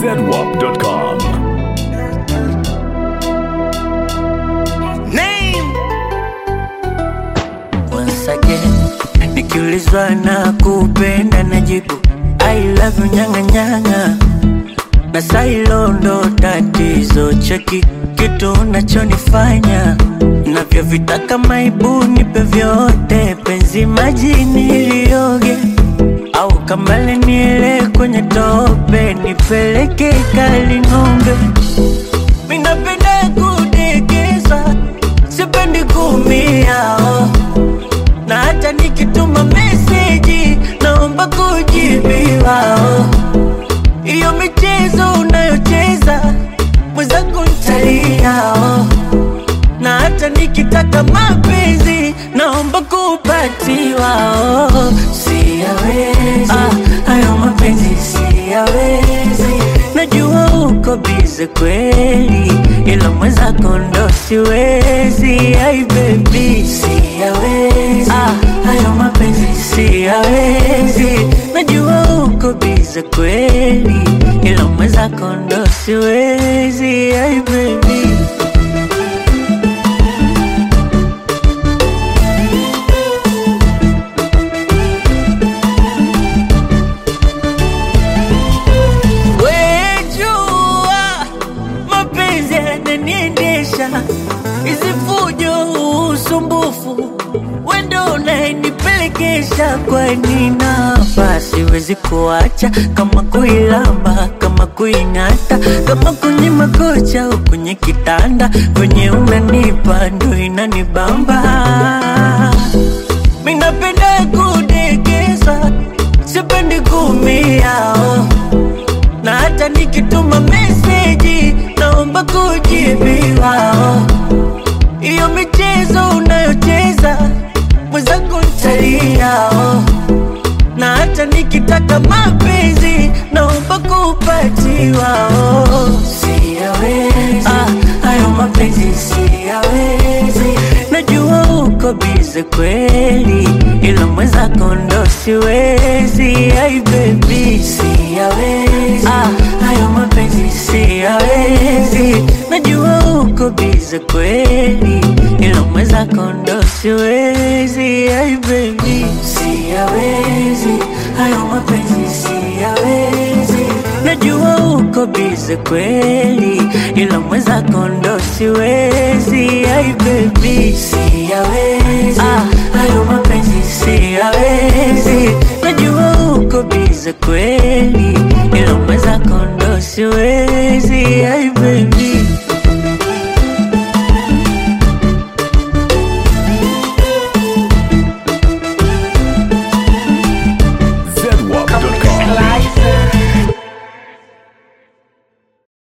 zedwap.com. Name Once again, nikiulizwa na kupenda najibu I love you nyanga nyanga, na sailo ndo tatizo. Cheki kitu unachonifanya navyovitaka, maibu nipe vyote, penzi majini ilioge au kamale niele kwenye tope, nipeleke kali ng'ombe minapenda kudekeza, sipendi kumia oh. na hata nikituma meseji naomba kujibiwa oh. Iyo michezo unayocheza mwenzangu ntalia oh. na hata nikitaka mapenzi naomba kupatiwa oh. Siyawezi ah, hayo mapenzi siyawezi, najua uko bize kweli, ila mwenzako ndo siwezi. Ai baby siyawezi ah, hayo mapenzi siyawezi, najua uko bize kweli, ila mwenzako ndo siwezi. Ai baby Wejua mapenzi yananiendesha, hizi fujo, usumbufu, wendo unayenipelekesha. Kwani napa siwezi kuacha, kama kuilamba, kama kuing'ata, kama kwenye makocha au kwenye kitanda, kwenye unanipa ndo inanibamba. Minapenda kudekeza, sipendi kumia oh na hata nikituma meseji naomba kujibiwa. oh. Iyo michezo unayocheza mwenzangu ntalia, oh. na hata nikitaka mapenzi naomba kupatiwa. oh. Siyawezi ah, hayo mapenzi siyawezi, najua uko bize kweli, ila mwenzako ndo siwezi. Ai baby siyawezi ah, hayo mapenzi siyawezi, najua uko bize kweli, ila mwenzako ndo siwezi. Ai baby siyawezi, hayo mapenzi siyawezi, najua uko bize kweli, ila mwenzako ndo siwezi. Ai baby siyawezi ah, hayo mapenzi siyawezi, najua uko bize kweli, ila mwenzako ndo siwezi. Ai baby